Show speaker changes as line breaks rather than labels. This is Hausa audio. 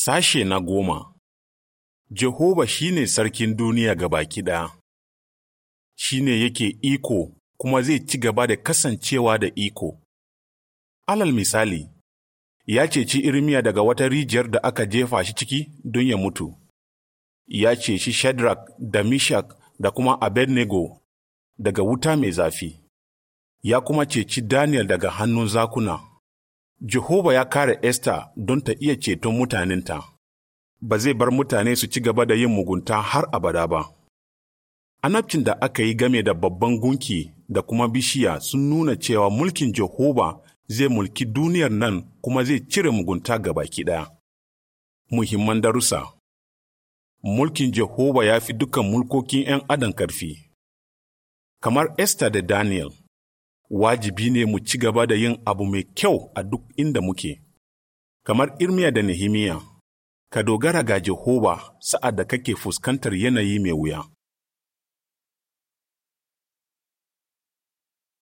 Sashe na goma Jehova shi ne sarkin duniya baki ɗaya, shi ne yake iko kuma zai ci gaba da kasancewa da iko. Alal misali, ya ceci Irmiya daga wata rijiyar da aka jefa shi ciki don ya mutu. Ya ceci Shadrach da Mishak da kuma Abednego daga wuta mai zafi. Ya kuma ceci Daniel daga hannun zakuna. Jehova ya kare Esther don ta iya ceton mutanenta. Ba zai bar mutane su ci gaba da yin mugunta har abada ba. Annabcin da aka yi game da babban gunki da kuma bishiya sun nuna cewa mulkin Jehova zai mulki duniyar nan kuma zai cire mugunta ga baki ɗaya. Muhimman darussa Mulkin Jehova ya fi dukan mulkokin ‘yan adam karfi. Kamar Esther da Daniel, wajibi ne mu ci gaba da yin abu mai kyau a duk inda muke. Kamar Irmiya da Nehemiya, ka dogara ga Jehova sa'ad da kake fuskantar yanayi mai wuya.